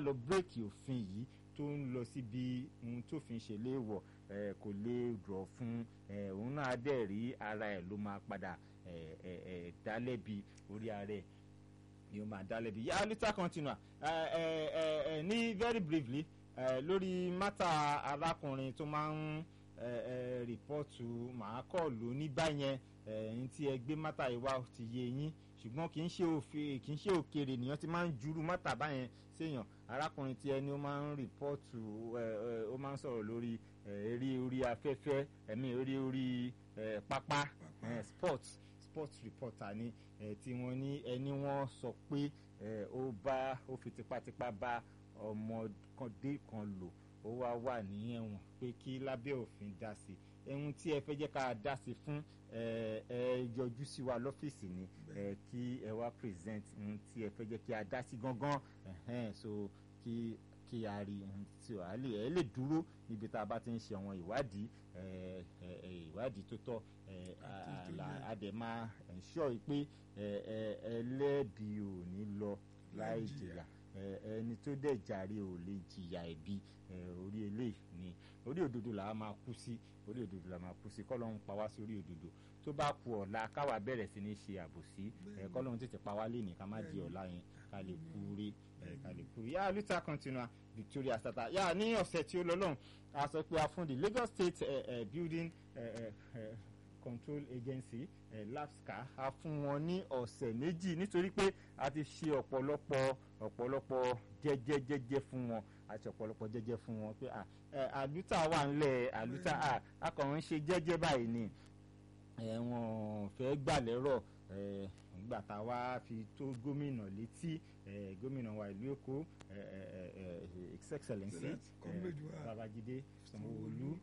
lọ bírèkì òfin yìí tó ń lọ síbi ohun tó fi ń ṣe léèwọ̀ kò lè rọ̀ fún òun náà dẹ̀ rí ara ẹ̀ ló máa padà dálẹ́bi orí ara ẹ̀ ni ó máa dálẹ́bi yá lítà continua ní very briefly lórí mátà arákùnrin tó máa ń rìpọ́tù màá kọ́ ló ní báyẹn ẹ̀yìn tí ẹ gbé mátà yìí wá ti yé yín ṣùgbọ́n kì í ṣe òfin kì í ṣe òkèrè nìyẹn ti máa ń juru mátà báyẹn séèyàn arákùnrin tí ẹni ó máa ń rìpọ́tù ó máa ń sọ̀rọ̀ lórí eré orí afẹ́fẹ́ ẹ̀mí eré orí pápá sports sports reporter ni tí wọ́n ní ẹni wọ́n sọ pé ó bá ó fi tipátipá bá ọmọdé kan lò ó wá wà ní ẹ̀wọ̀n pé kí lábẹ́ òfin dá sí ẹ̀hún tí ẹ fẹ́ jẹ́ ká dá sí fún ẹ ẹ yọjú sí wa lọ́fíìsì ni ẹ kí ẹ wá present ohun tí ẹ fẹ́ jẹ́ kí a dá sí gangan ẹ̀hẹ́n so kí kí a rí ohun tí a lè ẹ lè dúró níbi tá a bá ti ń ṣe àwọn ìwádìí ìwádìí tó tọ́ a dẹ̀ máa ensure pé ẹlẹ́bi ò ní lọ láì jìyà ẹni tó dẹ̀ jàre ò lè jìyà ẹ̀bi orí eléyìí ni orí òdodo là á máa kú sí orí òdodo là á máa kú sí kọ́lọ́hún pa wá sí orí òdodo tó bá ku ọ̀la káwa bẹ̀rẹ̀ sí ní ṣe àbòsí kọ́lọ́hún tètè pa wá lénìí ká má di ọ̀la yẹn ká lè kú rí ká lè kú rí yá luther continua Victoria Sata yá ní ọ̀sẹ̀ tí ó lọ lọ́hùn a sọ pé a fún the Lagos State uh, uh, Building uh, uh, Control Agency uh, LAPSCA a fún wọn ní ọ̀sẹ̀ méjì nítorí pé a ti ṣe ọ̀pọ̀lọpọ̀ ọ̀pọ̀lọpọ̀ jẹ́jẹ́jẹ́jẹ́ fún wọn àti ọ̀pọ̀lọpọ̀ jẹ́jẹ́ fún wọn pé àlùtà wà ńlẹ̀ àlùtà akọ̀run ṣe jẹ́jẹ́ báyìí ni wọ́n fẹ́ gbà lẹ́rọ̀ nígbà tá a wá fi tó gómìnà létí gómìnà wa ìlú Èkó his excellency Babájídé Sanwó-Olú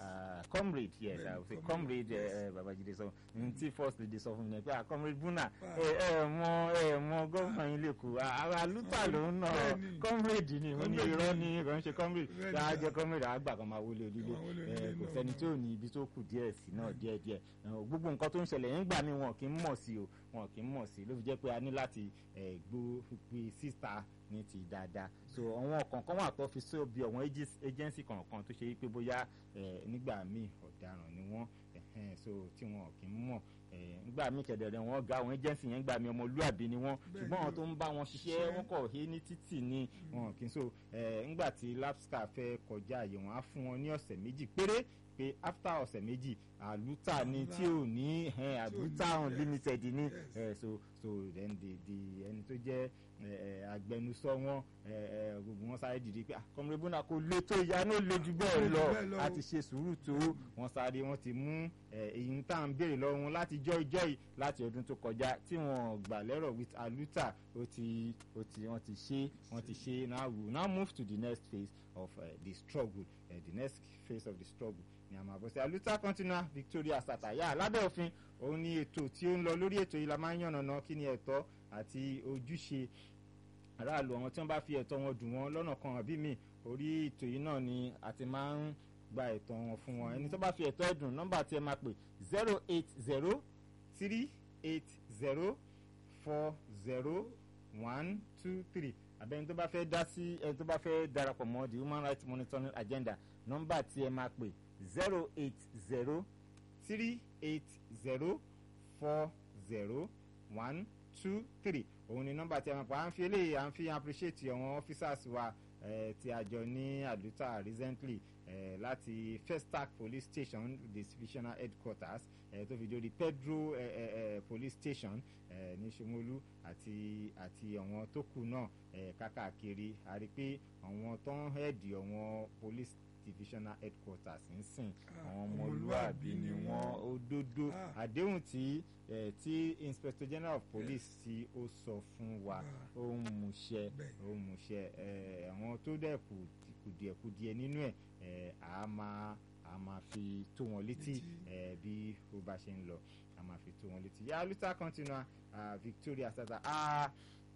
comrade yes i would say comrade Babájídé sọ n tí first lady sọ fún mi pé comrade Buna ẹ ẹ mọ ẹ mọ gómìnà yín lẹ́kọ̀ọ́ ara lútà ló ń nà comrade ni mo ní irọ́ ní kò ń ṣe comrade tá a jẹ comrade àgbà kan máa wọlé onílé kò sẹ́ni tí ò ní ibi tó kù díẹ̀ sí náà díẹ̀ díẹ̀ gbogbo nǹkan tó ń ṣẹlẹ̀ yẹn gbà mí wọn kì í mọ̀ sí o wọn kì í mọ̀ sí ló fi jẹ́ pé a ní láti gbó gbé síta ní ti dáadáa so àwọn kọ̀ọ̀kan wà tó fi sí bí àwọn agency kọ̀ọ̀kan tó ṣe é pé bóyá nígbà míì ọ̀daràn ni wọ́n so tí wọn kì í mọ̀ nígbà míì kẹ̀dẹ̀rẹ̀ wọn ga àwọn agency yẹn gbà mí ọmọlúàbí ni wọ́n ṣùgbọ́n àwọn tó ń bá wọn ṣiṣẹ́ wọn kọ̀ hé ní títì ni wọn kì í so nígbà tí lapscar fẹ́ kọjá àyè wọn á fún wọn ní ọ̀sẹ̀ méjì péré pé after ọ̀sẹ̀ méjì àlùtà ni tí ò ní àlùtà unlimited ni so so then the the ẹni tó jẹ́ agbẹnusọ wọn gbogbo wọn sáré dìde pé kọmọdé bọ́nà kò lè tó ìyá náà lè ju bẹ́ẹ̀ lọ a ti ṣe sùúrù tó wọn sáré wọn ti mú èyí tá à ń béèrè lọ́wọ́ wọn láti jọ́ ìjọ́ yìí láti ọdún tó kọjá tí wọn gbà lẹ́rọ̀ with aluta ó ti ó ti wọ́n ti ṣe wọ́n ti ṣe now we now move to the next phase of uh, the struggle uh, the next phase of the struggle ní àmọ́ àbọ̀sẹ̀ aluta continua Victoria Sataya lábẹ́ òfin òun ni ètò tí ó ń lọ lórí ètò yìí la máa ń yànnàná kí ni ẹ̀tọ́ àti ojúṣe aráàlú àwọn tí wọ́n bá fi ẹ̀tọ́ wọn dùn wọ́n lọ́nà kan àbí mi orí ètò yìí náà ni a ti máa ń gba ẹ̀tọ́ wọn fún wọn ẹni tó bá fi ẹ̀tọ́ ẹ̀dùn nọ́mbà tí ẹ máa pè zero eight zero three eight zero four zero one two three àbẹ́ni tó bá fẹ́ dá sí ẹni tó bá fẹ́ darapọ̀ mọ́ the human rights monitoring agenda nọ́mbà tí ẹ máa pè zero eight zero three eight zero four zero one two three òun ni nọ́mbà tí a máa pa à ń fi eléyìí à ń fi appreciate àwọn officers wa eh, tí a jọ ní àdúrà recently eh, láti Festac police station divisional headquarters eh, tó fi dórí Pedro eh, eh, eh, police station eh, ní Ṣómólú àti àti àwọn tó kù náà eh, kákàkiri a rí i pé àwọn tó ń hẹ́ẹ̀dì àwọn police divisional headquarters ń sìn àwọn ọmọlúwàbí ni wọ́n òdodo àdéhùn tí eh, tí inspector general of police tí ó sọ fún wa ó ń múṣẹ ó ń múṣẹ eh, àwọn tó dẹ̀ kù kùdìẹ̀kùdìẹ̀ nínú ẹ̀ eh, a máa a máa fi tó wọn létí eh, bí ó bá ṣe ń lọ a máa fi tó wọn létí yà luther continua uh, Victoria sata ah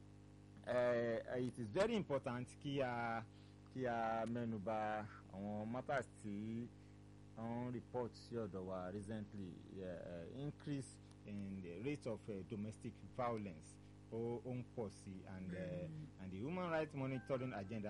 uh, it is very important kí a kí a mẹ́nuba àwọn matters tí wọ́n report sí ọ̀dọ̀ wa recently uh, increase in the rate of uh, domestic violence ó ń pọ̀ sí and uh, and the human rights monitoring agenda